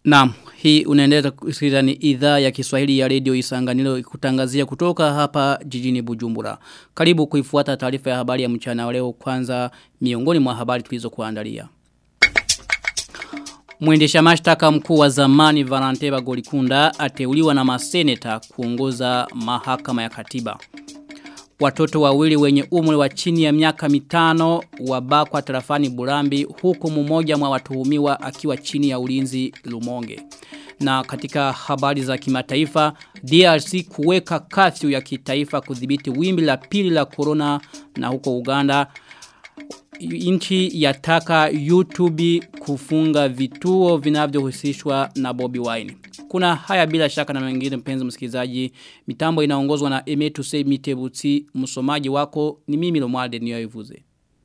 Naam, hii unaendelea kusikiliza ni idhaa ya Kiswahili ya Radio Isanganiro kutangazia kutoka hapa jijini Bujumbura. Karibu kuifuata taarifa ya habari ya mchana wa leo kwanza miongoni mwa habari tulizokuandalia. Mwendesha mashtaka mkuu wa zamani Valente Bagolikunda ateuliwa na maseneta kuongoza mahakama ya katiba. Watoto wawili wenye umri wa chini ya miaka mitano wabakwa tarafani Burambi huku mmoja mwa watuhumiwa akiwa chini ya ulinzi Lumonge. Na katika habari za kimataifa, DRC kuweka kafyu ya kitaifa kudhibiti wimbi la pili la corona na huko Uganda nchi yataka YouTube kufunga vituo vinavyohusishwa na Bobby Wine. Kuna haya bila shaka na mengine mpenzi msikilizaji. Mitambo inaongozwa na Emetu Sei Mitebuti. Msomaji wako ni mimi Lomwalde Niyoivuze.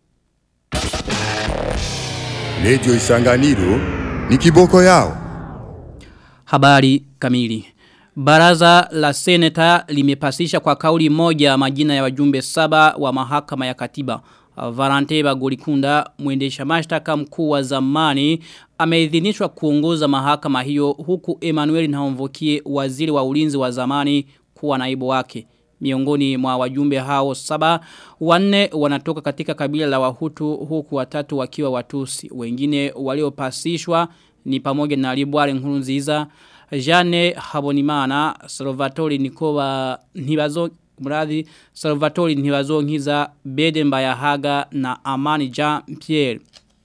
Radio Isanganiro ni kiboko yao. Habari kamili. Baraza la Seneta limepasisha kwa kauli moja majina ya wajumbe saba wa mahakama ya katiba. Varante Bagolikunda mwendesha mashtaka mkuu wa zamani ameidhinishwa kuongoza mahakama hiyo huku Emmanuel Nhaomvokie waziri wa ulinzi wa zamani kuwa naibu wake. Miongoni mwa wajumbe hao saba wanne wanatoka katika kabila la wahutu huku watatu wakiwa watusi. Wengine waliopasishwa ni pamoja na Libware Nkurunziza, Jane Habonimana, Salvatore Nikoba Nibazo mradhi Salvatore Ntibazonkiza Bede Mbayahaga na Amani Jean Pierre.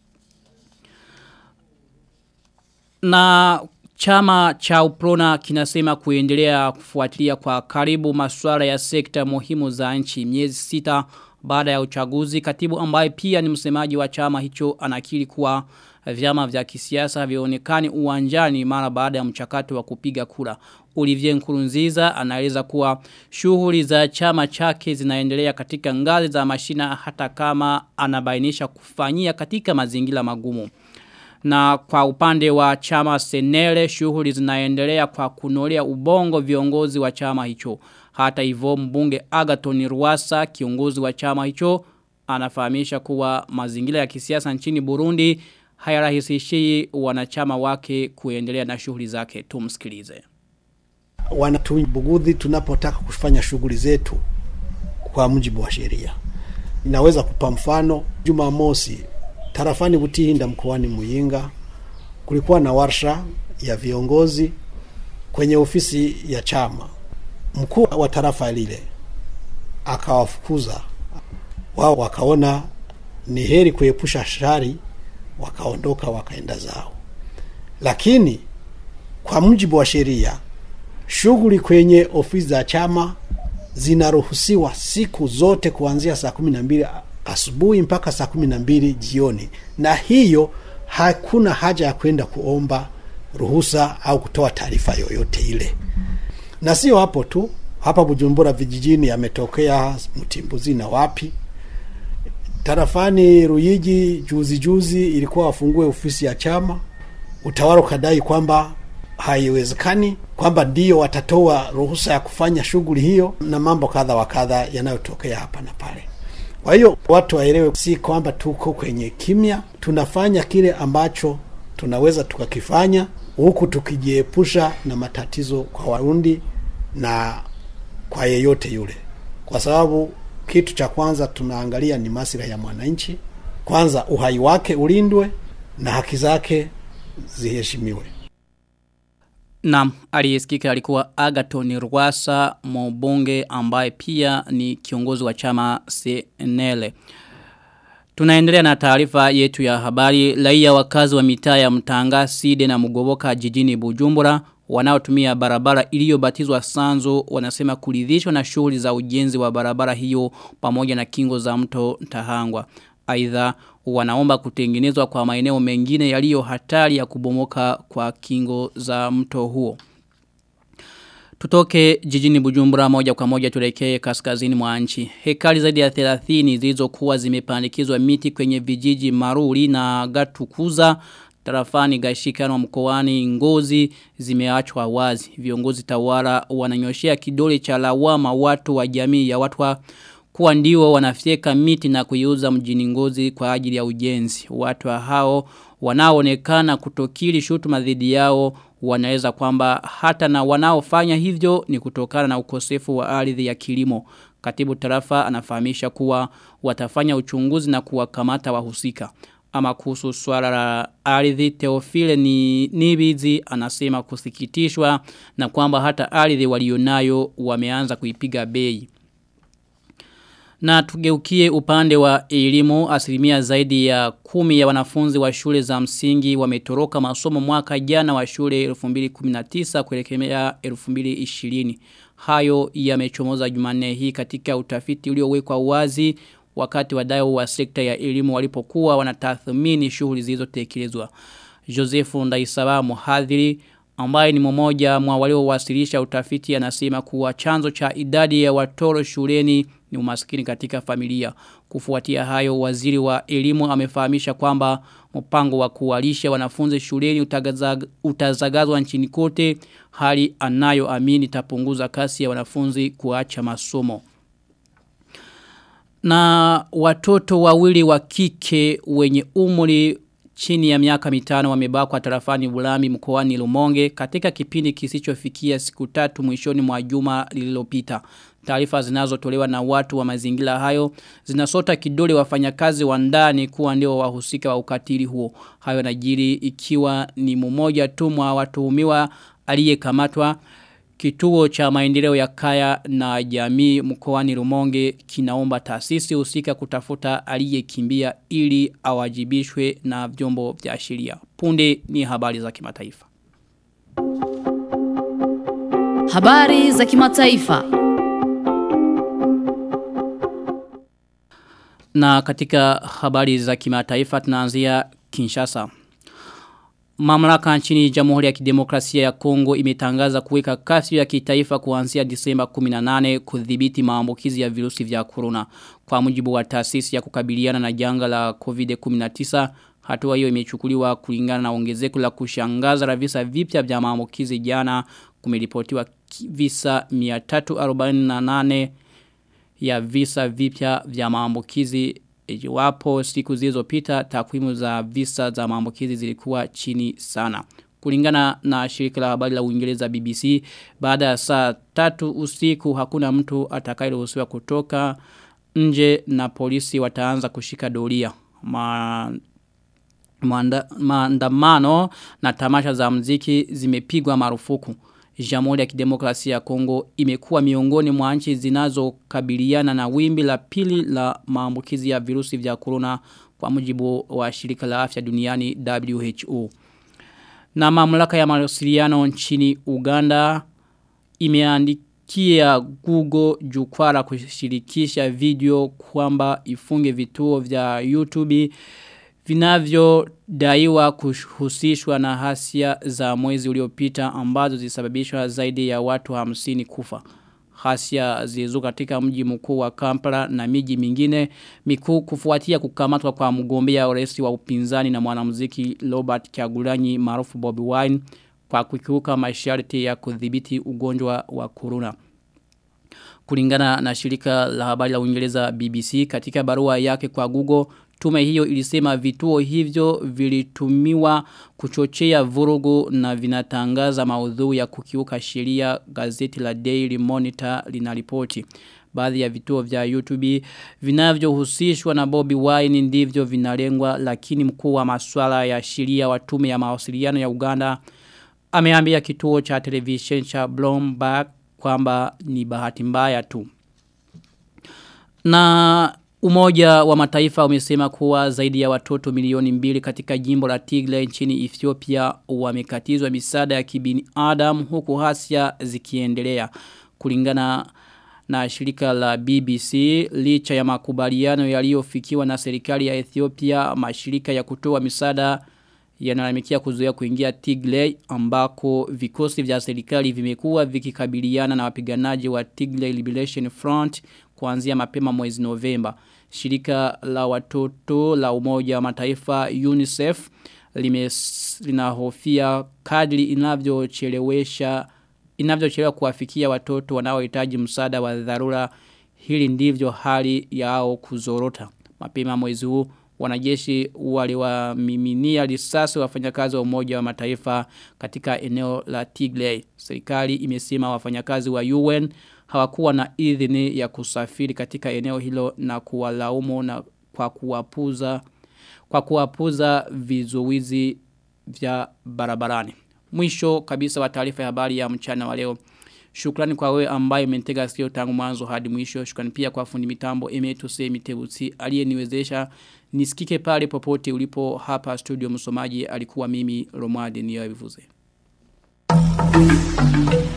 Na chama cha Uprona kinasema kuendelea kufuatilia kwa karibu masuala ya sekta muhimu za nchi miezi sita baada ya uchaguzi katibu ambaye pia ni msemaji wa chama hicho anakiri kuwa vyama vya kisiasa vionekani uwanjani mara baada ya mchakato wa kupiga kura. Olivier Nkurunziza anaeleza kuwa shughuli za chama chake zinaendelea katika ngazi za mashina hata kama anabainisha kufanyia katika mazingira magumu. Na kwa upande wa chama Senele shughuli zinaendelea kwa kunolea ubongo viongozi wa chama hicho. Hata hivyo mbunge Agaton Rwasa kiongozi wa chama hicho anafahamisha kuwa mazingira ya kisiasa nchini Burundi hayarahisishi wanachama wake kuendelea na shughuli zake. Tumsikilize wanatubugudhi tunapotaka kufanya shughuli zetu kwa mujibu wa sheria. Ninaweza kupa mfano, Jumamosi tarafani Butihinda mkoani Muyinga kulikuwa na warsha ya viongozi kwenye ofisi ya chama. Mkuu wa tarafa lile akawafukuza wao, wakaona ni heri kuepusha shari, wakaondoka wakaenda zao. Lakini kwa mujibu wa sheria shughuli kwenye ofisi za chama zinaruhusiwa siku zote kuanzia saa kumi na mbili asubuhi mpaka saa kumi na mbili jioni, na hiyo hakuna haja ya kwenda kuomba ruhusa au kutoa taarifa yoyote ile. Na sio hapo tu, hapa Bujumbura vijijini yametokea Mtimbuzi na wapi, tarafani Ruyigi juzi juzi ilikuwa wafungue ofisi ya chama, utawala ukadai kwamba haiwezekani kwamba ndio watatoa ruhusa ya kufanya shughuli hiyo na mambo kadha wa kadha yanayotokea hapa na pale. Kwa hiyo watu waelewe, si kwamba tuko kwenye kimya, tunafanya kile ambacho tunaweza tukakifanya, huku tukijiepusha na matatizo kwa Warundi na kwa yeyote yule, kwa sababu kitu cha kwanza tunaangalia ni maslahi ya mwananchi. Kwanza uhai wake ulindwe na haki zake ziheshimiwe. Naam, aliyesikika alikuwa Agaton Rwasa mbunge ambaye pia ni kiongozi wa chama CNL. Tunaendelea na taarifa yetu ya habari. Raia wakazi wa mitaa ya Mtanga, Side na Mugoboka jijini Bujumbura wanaotumia barabara iliyobatizwa Sanzo wanasema kuridhishwa na shughuli za ujenzi wa barabara hiyo pamoja na kingo za mto Tahangwa. Aidha wanaomba kutengenezwa kwa maeneo mengine yaliyo hatari ya kubomoka kwa kingo za mto huo. Tutoke jijini Bujumbura moja kwa moja tulekee kaskazini mwa nchi. Hekari zaidi ya 30 zilizokuwa zimepandikizwa miti kwenye vijiji Maruri na Gatukuza tarafani Gashikano mkoani Ngozi zimeachwa wazi. Viongozi tawala wananyoshea kidole cha lawama watu wa jamii ya watu wa kuwa ndio wanafyeka miti na kuiuza mjini ngozi kwa ajili ya ujenzi. Watu hao wanaoonekana kutokili shutuma dhidi yao wanaeleza kwamba hata na wanaofanya hivyo ni kutokana na ukosefu wa ardhi ya kilimo. Katibu tarafa anafahamisha kuwa watafanya uchunguzi na kuwakamata wahusika. Ama kuhusu swala la ardhi Teofile ni Nibizi anasema kusikitishwa na kwamba hata ardhi walionayo wameanza kuipiga bei. Na tugeukie upande wa elimu asilimia zaidi ya kumi ya wanafunzi wa shule za msingi wametoroka masomo mwaka jana wa shule 2019 kuelekea 2020. Hayo yamechomoza Jumanne hii katika utafiti uliowekwa wazi wakati wadau wa sekta ya elimu walipokuwa wanatathmini shughuli zilizotekelezwa. Joseph Ndaisaba mhadhiri ambaye ni mmoja mwa waliowasilisha utafiti anasema kuwa chanzo cha idadi ya watoro shuleni ni umaskini katika familia. Kufuatia hayo waziri wa elimu amefahamisha kwamba mpango wa kuwalisha wanafunzi shuleni utagazag, utazagazwa nchini kote hali anayoamini itapunguza kasi ya wanafunzi kuacha masomo. Na watoto wawili wa kike wenye umri chini ya miaka mitano wamebakwa tarafani Bulami mkoani Lumonge katika kipindi kisichofikia siku tatu mwishoni mwa juma lililopita. Taarifa zinazotolewa na watu wa mazingira hayo zinasota kidole wafanyakazi wa ndani kuwa ndio wahusika wa ukatili huo. Hayo najiri ikiwa ni mmoja tu mwa watuhumiwa aliyekamatwa Kituo cha maendeleo ya kaya na jamii mkoani Rumonge kinaomba taasisi husika kutafuta aliyekimbia ili awajibishwe na vyombo vya sheria. Punde ni habari za kimataifa. Habari za kimataifa. Na katika habari za kimataifa tunaanzia Kinshasa. Mamlaka nchini Jamhuri ya Kidemokrasia ya Kongo imetangaza kuweka kasi ya kitaifa kuanzia Disemba 18 kudhibiti maambukizi ya virusi vya corona. Kwa mujibu wa taasisi ya kukabiliana na janga la COVID-19, hatua hiyo imechukuliwa kulingana na ongezeko la kushangaza la visa vipya vya maambukizi jana kumeripotiwa visa 348 ya visa vipya vya maambukizi iwapo siku zilizopita takwimu za visa za maambukizi zilikuwa chini sana. Kulingana na shirika la habari la Uingereza BBC, baada ya saa tatu usiku hakuna mtu atakayeruhusiwa kutoka nje na polisi wataanza kushika doria. Ma maandamano na tamasha za mziki zimepigwa marufuku. Jamhuri ya Kidemokrasia ya Kongo imekuwa miongoni mwa nchi zinazokabiliana na wimbi la pili la maambukizi ya virusi vya corona kwa mujibu wa shirika la afya duniani WHO. Na mamlaka ya mawasiliano nchini Uganda imeandikia Google jukwaa la kushirikisha video kwamba ifunge vituo vya YouTube vinavyodaiwa kuhusishwa na hasia za mwezi uliopita ambazo zisababishwa zaidi ya watu hamsini kufa. Hasia zilizuka katika mji mkuu wa Kampala na miji mingine mikuu kufuatia kukamatwa kwa mgombea urais wa upinzani na mwanamuziki Robert Kyagulanyi maarufu Bobby Wine kwa kukiuka masharti ya kudhibiti ugonjwa wa corona. Kulingana na shirika la habari la Uingereza BBC katika barua yake kwa Google Tume hiyo ilisema vituo hivyo vilitumiwa kuchochea vurugu na vinatangaza maudhui ya kukiuka sheria gazeti la Daily Monitor linaripoti. Baadhi ya vituo vya YouTube vinavyohusishwa na Bobby Wine ndivyo vinalengwa lakini mkuu wa masuala ya sheria wa tume ya mawasiliano ya Uganda ameambia kituo cha television cha Bloomberg kwamba ni bahati mbaya tu. Na Umoja wa mataifa umesema kuwa zaidi ya watoto milioni mbili katika jimbo la Tigray nchini Ethiopia wamekatizwa misaada ya kibinadamu huku hasia zikiendelea. Kulingana na shirika la BBC licha ya makubaliano yaliyofikiwa na serikali ya Ethiopia mashirika ya kutoa misaada yanalamikia kuzuia kuingia Tigray ambako vikosi vya serikali vimekuwa vikikabiliana na wapiganaji wa Tigray Liberation Front kuanzia mapema mwezi Novemba. Shirika la watoto la umoja wa mataifa UNICEF linahofia kadri inavyochelewesha inavyochelewa kuwafikia watoto wanaohitaji msaada wa dharura hili ndivyo hali yao kuzorota. Mapema mwezi huu wanajeshi waliwamiminia risasi wafanyakazi wa umoja wa mataifa katika eneo la Tigray. Serikali imesema wafanyakazi wa UN hawakuwa na idhini ya kusafiri katika eneo hilo na kuwalaumu na kwa kuwapuza kwa kuwapuza vizuizi vya barabarani. Mwisho kabisa wa taarifa ya habari ya mchana wa leo. Shukrani kwa wewe ambaye umentega sikio tangu mwanzo hadi mwisho. Shukrani pia kwa fundi mitambo Emetuse Mitebusi aliyeniwezesha nisikike pale popote ulipo hapa studio msomaji alikuwa mimi Romade Niyobivuze. Thank you.